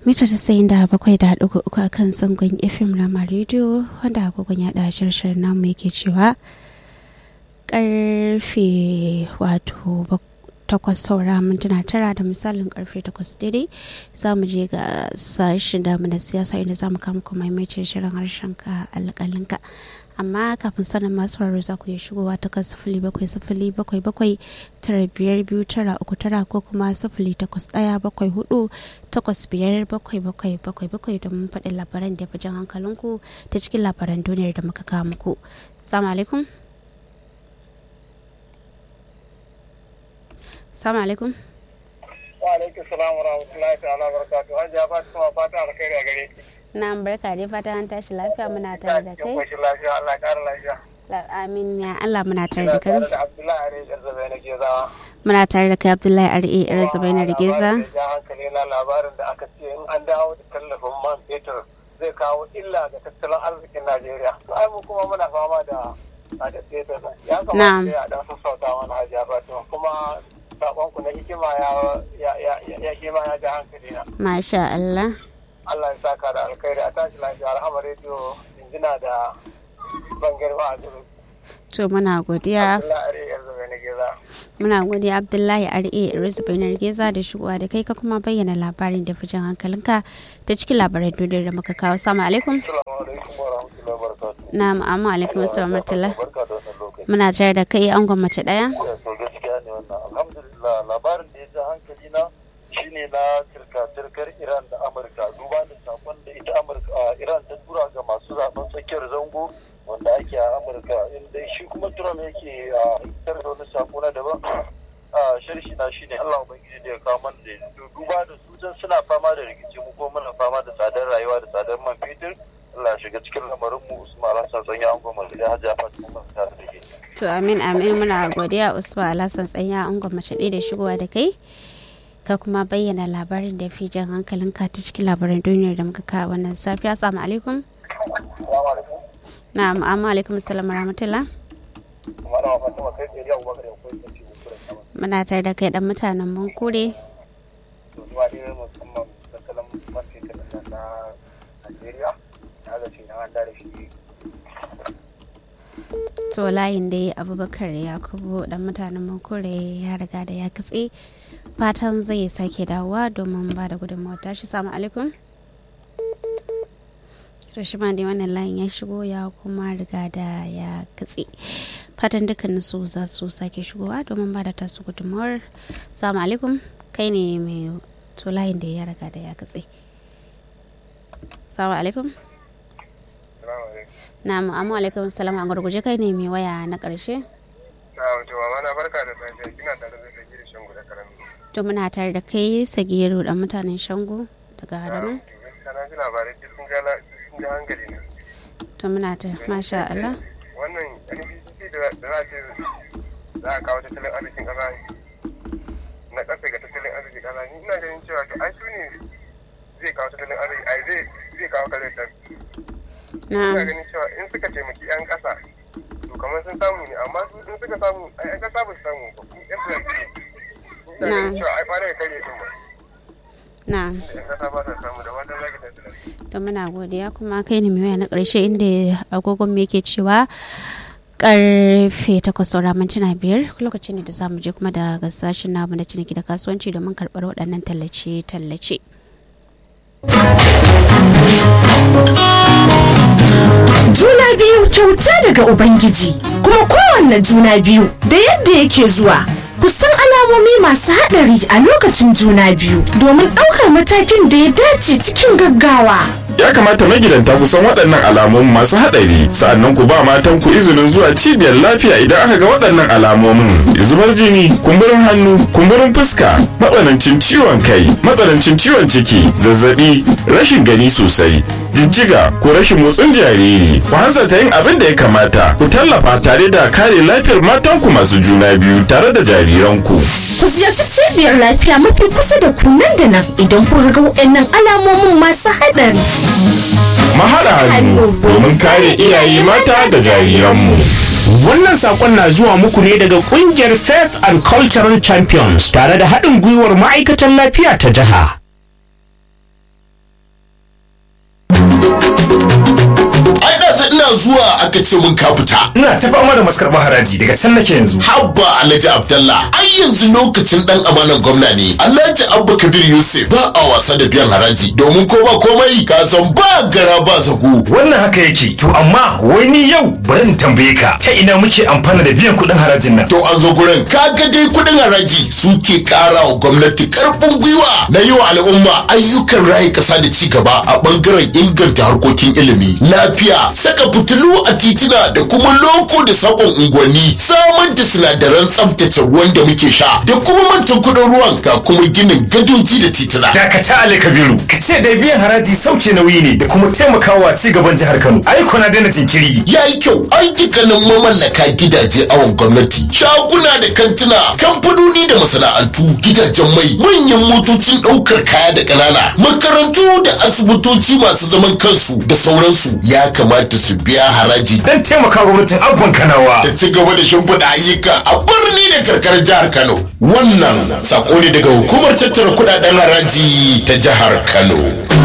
mita tasa'in da bakwai da ɗigo uku a kan zangon fm rama rediyo wanda agogon ya ɗa shirshirin namu yake cewa karfe wato takwas saura mintuna tara da misalin karfe takwas daidai za mu je ga sashen damu na siyasa inda za mu kama kuma maimaitin shirin harshen ka alƙalinka amma kafin sanin masu raro za ku iya shigowa ta kan sifili bakwai sifili bakwai bakwai tara biyar biyu tara uku tara ko kuma sifili takwas ɗaya bakwai hudu takwas biyar bakwai bakwai bakwai bakwai domin faɗin labaran da fi jan hankalinku ta cikin labaran duniyar da muka kawo muku. Salamu alaikum. Salamu alaikum. Wa alaikum salam wa rahmatullahi ta'ala barakatuhu. Hajiya Fatima fata alkhairi a gare ki. Na barka dai fata an tashi lafiya muna tare da kai. Kin lafiya Allah ƙara lafiya. Amin ya Allah muna tare da kai. da Abdullahi Are Yarzabai na Gezawa. Muna tare da kai Abdullahi Are Yarzabai na Geza. Ja hankali na labarin da aka ce in an dawo da tallafin man fetur zai kawo illa ga tattalin arzikin Najeriya. To ai mu kuma muna fama da da fetur. Ya kamata ya dan sassauta mana Hajiya Fatima kuma sakonku na hikima ya ya hikima ya ja hankali na. Masha Allah. Allah ya saka da alkhairi a tashi lafiya alhama rediyo injina da ban girma a duru. To muna godiya. Allah are yanzu na geza. Muna godiya Abdullahi Are Rizba na Geza da shigowa da kai ka kuma bayyana labarin da fijan hankalinka ta cikin labaran duniyar da muka kawo. Assalamu alaikum. Assalamu alaikum wa rahmatullahi wa barakatuh. Na'am amma alaikum assalam warahmatullah. Barka da wannan lokaci. Muna tare da kai angon mace daya. To gaskiya ne wannan alhamdulillah labarin da ya ja hankali na shine na turka-turkar Iran da Amurka duba da sakon da ita Amurka Iran ta tura ga masu zaben tsakiyar zango wanda ake a Amurka inda shi kuma Trump yake a hitar da wani sako na daban a sharshi na shine Allah ubangiji da ya kawo mana da duba da su can suna fama da rikici mu ko muna fama da tsadar rayuwa da tsadar man fetur Allah shiga cikin lamarin mu Usman Hassan sanya an goma da Hajiya Fatima mun ta da ke To amin amin muna godiya Usman Alhassan tsanya angon mace ɗaya da shigowa da kai. ka kuma bayyana labarin da fi jan hankalin ka ta cikin labaran duniyar da muka kawo wannan safiya assalamu alaikum na'am amma alaikum assalam rahmatullah muna tare da kai dan mutanen mun kure to layin dai abubakar yakubu dan mutanen mun kure ya riga da ya katse fatan zai sake dawowa domin ba da gudunmawar tashi samu alaikum rashima dai wannan layin ya shigo ya kuma riga da ya katse fatan dukkanin su za su sake shigowa domin ba da tasu gudunmawar samu alaikum kai ne mai to layin da ya riga da ya katse samu alaikum na amma alaikum salam a gurguje kai ne mai waya na karshe na wato mama na barka da safiya kina tare da sagiri shangu da karami to muna tare da kai sagiru da mutanen shango daga hadamu sana ji labarai duk sun ga sun ga hankali ne to muna ta masha Allah wannan NBC da za a ce za a kawo tattalin arzikin kasa na kasa ga tattalin arzikin kasa ni ina ganin cewa to ai su ne zai kawo tattalin arziki ai zai zai kawo kare ta ina ganin cewa in suka taimaki yan kasa to kamar sun samu ne amma su in suka samu ai yan kasa ba su samu ba ku yan tsirarki ina ganin cewa ai fara ya kare din ba na yan kasa ba sa samu da wata zaki da tsirarki to muna godiya kuma kai ne mai waya na ƙarshe inda agogon me yake cewa karfe takwas saura mintuna biyar lokacin ne da zamu je kuma da sashen namu na ciniki da kasuwanci domin karɓar waɗannan tallace-tallace. Juna biyu kyauta daga Ubangiji, kuma kowanne juna biyu da yadda yake zuwa. Kusan alamomi masu haɗari a lokacin juna biyu domin ɗaukar matakin da ya dace cikin gaggawa. ya kamata magidanta ku san waɗannan alamomin masu haɗari sa'annan ku ba matan ku izinin zuwa cibiyar lafiya idan aka ga waɗannan alamomin zubar jini kumburin hannu kumburin fuska matsanancin ciwon kai matsanancin ciwon ciki zazzabi rashin gani sosai jijjiga ko rashin motsin jariri ku hanzarta yin abin da ya kamata ku tallafa tare da kare lafiyar matanku masu juna biyu tare da jariranku Ku ziyarci cibiyar lafiya mafi kusa da ku nan da nan idan kuka ga waɗannan alamomin masu haɗari. mahaɗa hannu domin kare iyaye mata da jariranmu Wannan sakon na zuwa muku ne daga kungiyar Faith and Cultural Champions tare da haɗin gwiwar ma'aikatan lafiya ta jiha. ai da sai ina zuwa aka ce mun ka fita ina ta fama da maskarɓar haraji daga can nake yanzu habba alhaji abdallah ai yanzu lokacin dan amanan gwamna ne alhaji abba kabir yusuf ba a wasa da biyan haraji domin ko ba komai ka san ba gara ba zago wannan haka yake to amma wai ni yau bari in tambaye ka ta ina muke amfana da biyan kuɗin harajin nan to an zo gurin kaga dai kudin haraji suke kara wa gwamnati karfin gwiwa na yi wa al'umma ayyukan rayu kasa da ci gaba a bangaren inganta harkokin ilimi lafiya saka fitilu a titina da kuma loko da sakon unguwanni samar da sinadaran tsaftace ruwan da muke sha da kuma mantan kudin ruwan ga kuma ginin gadoji da titina dakata ali kabiru ka ce dai biyan haraji sauke nauyi ne da kuma taimakawa ci gaban jihar kano ai kuna daina jinkiri ya yi kyau ai dukkanin mamallaka gidaje awon gwamnati shaguna da kantuna kamfanoni da masana'antu gidajen mai manyan motocin ɗaukar kaya da ƙanana makarantu da asibitoci masu zaman kansu da sauransu ya kamata su biya haraji dan taimaka gwamnatin abban kanawa da ci gaba da shimfiɗa ayyuka a birni da karkarar jihar kano wannan sako ne daga hukumar tattara kuɗaɗen haraji ta jihar kano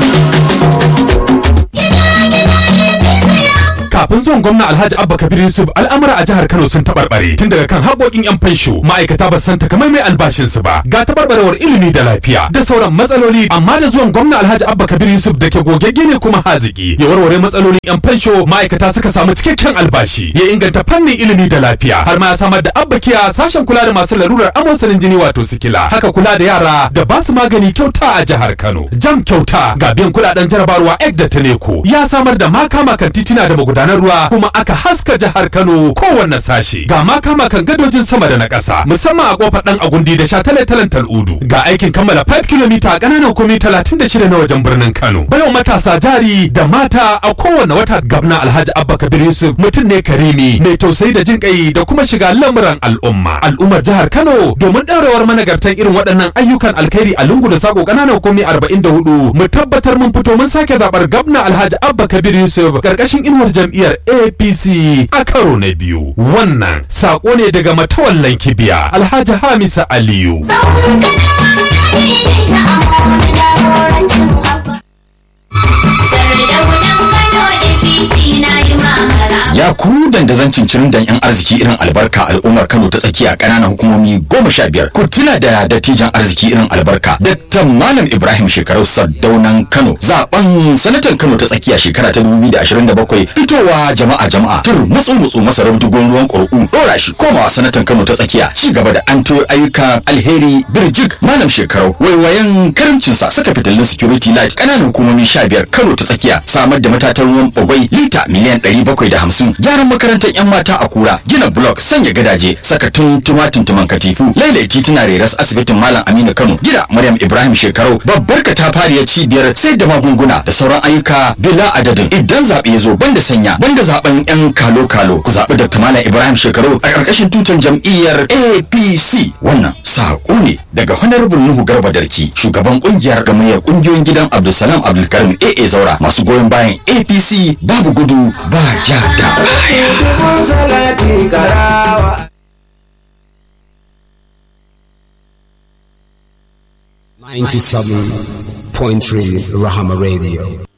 kafin zuwan gwamna alhaji abba kabir yusuf al'amura a jihar kano sun taɓarɓare tun daga kan haƙoƙin yan fansho ma'aikata ba san takamaimai albashinsu ba ga taɓarɓarewar ilimi da lafiya da sauran matsaloli amma da zuwan gwamna alhaji abba kabir yusuf da ke gogegge ne kuma haziki ya warware matsalolin yan fansho ma'aikata suka samu cikakken albashi ya inganta fannin ilimi da lafiya har ma ya samar da abba kiya sashen kula da masu larurar amosanin jini wato sikila haka kula da yara da ba su magani kyauta a jihar kano jam kyauta ga biyan kuɗaɗen jarabarwa ek da taneko ya samar da makama kan titina da magudanar ruwa kuma aka haska jihar Kano kowanne sashi ga makama kan gadojin sama da na ƙasa musamman a kofar dan agundi da shataletalen tal'udu ga aikin kammala 5 km a ƙananan hukumi 36 na wajen birnin Kano bayan matasa jari da mata a kowanne wata gabna Alhaji Abba Kabir Yusuf mutum ne karimi mai tausayi da jin kai da kuma shiga lamuran al'umma al'ummar jihar Kano domin ɗaurawar managartan irin waɗannan ayyukan alkhairi a lungu da sako ƙananan hukumi 44 mu tabbatar mun fito mun sake zaɓar gabna Alhaji Abba Kabir Yusuf ƙarƙashin inuwar jam'iyyar APC a karo na biyu. Wannan saƙo ne daga matawallan kibiya Alhaji Hamisa Aliyu. ya ku dandazon cincirin dan yan arziki irin albarka al'ummar kano ta tsakiya ƙananan hukumomi goma sha biyar ku tuna da dattijan arziki irin albarka dakta malam ibrahim shekarau sardaunan kano zaben sanatan kano ta tsakiya shekara ta dubu da ashirin da bakwai fitowa jama'a jama'a tur mutsu mutsu masa rabdugon ruwan ƙuri'u ɗora shi komawa sanatan kano ta tsakiya ci gaba da an ayyukan alheri birjik malam shekarau waiwayen karamcinsa saka fitilun security light ƙananan hukumomi sha biyar kano ta tsakiya samar da matatan ruwan bagwai lita miliyan ɗari bakwai da hamsin gyaran makarantar yan mata a kura gina blok sanya gadaje saka tuntuma tuntuman katifu lailai tituna reras asibitin malam aminu kano gida maryam ibrahim shekarau babbar katafariyar cibiyar sai da magunguna da sauran ayyuka bila adadin idan zaɓe ya zo banda sanya banda zaɓen yan kalo kalo ku zaɓi dr malam ibrahim shekarau a ƙarƙashin tutar jam'iyyar apc wannan saƙo ne daga honorable nuhu garba darki shugaban ƙungiyar gamayyar ƙungiyoyin gidan abdulsalam abdulkarim aa zaura masu goyon bayan apc babu gudu ba ja da baya 97.3 Rahama Radio.